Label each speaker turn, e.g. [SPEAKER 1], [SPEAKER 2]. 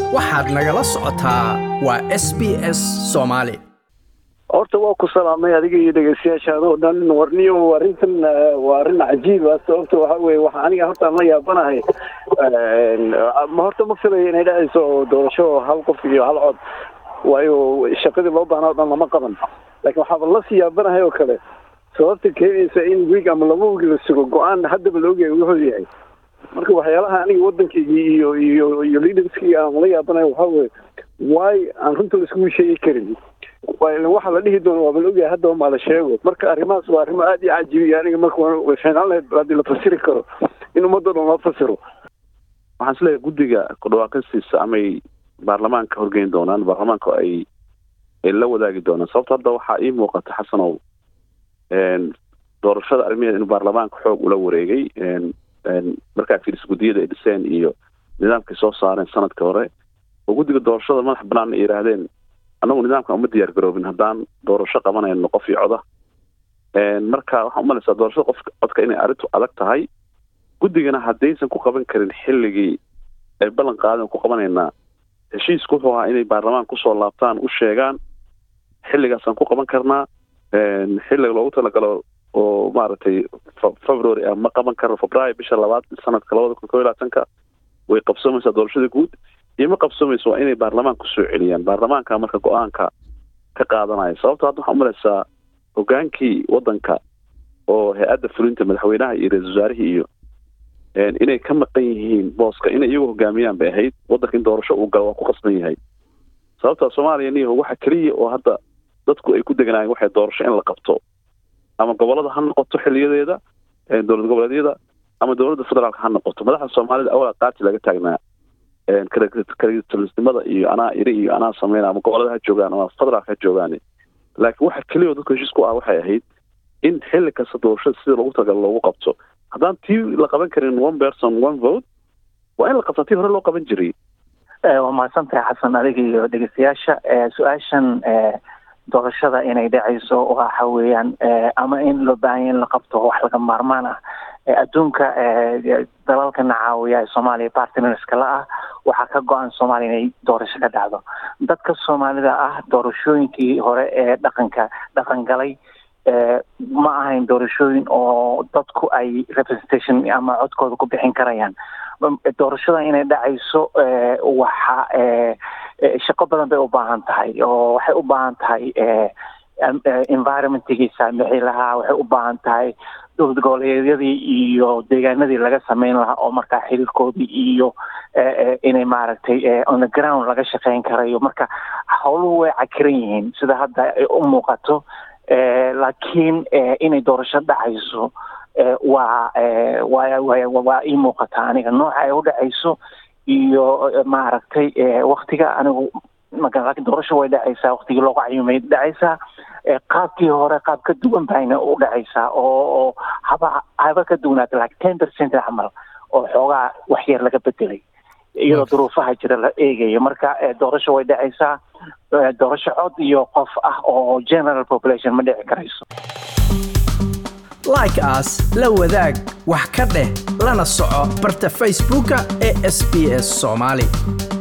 [SPEAKER 1] waxaad nagala socotaa waa s b s soomaali
[SPEAKER 2] horta waa ku salaamay adiga iyo dhegeystayaashaada oo dhan warniyo arrintan waa arrin cajiiba sababta waxa weye waxa aniga horta aan la yaabanahay ma horta ma filayo inay dhacayso doorasho hal qof iyo hal cod waayo shaqadii loo baahnaa o dhan lama qaban laakiin waxaaba lasii yaabanahay oo kale sababta keenaysa in wiig ama laba wiig la sugo go-aan haddaba la ogyahay wuxuu yahay marka waxyaalaha aniga waddankaygii iyo iyo iyo leaderskii aan la yaabanahay waxaa weye waay aan runta laiskugu sheegi karin waxa la dhihi doono waaba la ogyahay haddaba maa la sheego marka arrimahaas waa arrimo aad iyo cajibiya aniga marka way fiicnaan lahayd haddii la fasiri karo in ummadda dhan loo fasiro
[SPEAKER 3] waxaan isleeyahay guddiga kudhawaaqistiisa amay baarlamaanka horgeyn doonaan baarlamaanka ay ay la wadaagi doonaan sababto hadda waxaa ii muuqata xasanow doorashada arrimaheeda inuu baarlamaanka xoog ula wareegay markaa fiiris guddiyada ay dhiseen iyo nidaamkay soo saareen sanadka hore oo guddiga doorashada madax banaan ay yidhaahdeen annagu nidaamkan uma diyaar garoobin haddaan doorasho qabanayno qof iyo coda marka waxaan umalaysaa doorashada qof codka inay arrintu adag tahay guddigana haddaysan ku qaban karin xilligii ay ballan qaadeen ku qabanaynaa heshiisku wuxuu ahaa inay baarlamaanka kusoo laabtaan u sheegaan xilligaasaan ku qaban karnaa xilliga loogu talagalo oo maaragtay february ah ma qaban karno febraayo bisha labaad sanadka labada kun kob iyo labaatanka way qabsoomaysaa doorashada guud iyo ma qabsoomayso waa inay baarlamaanka kusoo celiyaan baarlamaanka marka go-aanka ka qaadanaya sababto hadda waxaa umalaysaa hogaankii waddanka oo hay-adda fulinta madaxweynaha iyo ra-isul wasaarihii iyo inay ka maqan yihiin booska inay iyagu hogaamiyaan bay ahayd waddanka in doorasho uu galo waa ku qasban yahay sababta soomaaliya niyaho waxa keliya oo hadda dadku ay ku deganaayeen waxay doorasho in la qabto ama gobolada ha noqoto xiliyadeeda dowlad goboleedyada ama dowladda federaalka ha noqoto madaxda soomaalida awala qaati laga taagnaa kalitalisnimada iyo anaa iri iyo anaa sameyna ama gobolada ha joogaan ama federaalka ha joogaan laakiin waxa keliya oo dadku heshiis ku ah waxay ahayd in xilli kasta doorashada sida loogu talagalo loogu qabto haddaan tii la qaban karin one person one vote waa in la qabtaa tii hore loo qaban jiray
[SPEAKER 4] waa mahadsantahay xasan adiga iyo dhegeystayaasha su-aashan doorashada inay dhacayso waxa weeyaan ama in loo baahanya in la qabto wax laga maarmaan ah adduunka dalalkana caawiya ee soomaaliya bartnerska la ah waxaa ka go-an soomaaliya inay doorasho ka dhacdo dadka soomaalida ah doorashooyinkii hore ee dhaqanka dhaqan galay ma ahayn doorashooyin oo dadku ay representation ama codkooda ku bixin karayaan doorashada inay dhacayso waxa shaqo badan bay u baahan tahay oo waxay u baahan tahay environmentigii saamixi lahaa waxay u baahan tahay dowlad goboleedyadii iyo deegaanadii laga sameyn lahaa oo markaa xiriirkoodii iyo inay maaragtay on the ground laga shaqeyn karayo marka howluhu way cakiran yihiin sida hadda ay u muuqato laakiin inay doorasho dhacayso waa wa waa ii muuqataa aniga nooca ay u dhacayso iyo maaragtay waktiga anigu laakiin doorasho way dhacaysaa waktigii loogu cayumay dhacaysaa qaabkii hore qaab ka duwan bayna u dhacaysaa oo haba haba ka duwanaata like ten percent camal oo xoogaa wax yar laga bedelay iyadoo duruufaha jira la eegayo marka doorasho way dhacaysaa doorasho cod iyo qof ah oo general population ma dhici karayso
[SPEAKER 1] like as la wadaag wax ka dheh lana soco barta facebooka ee sb s soomaali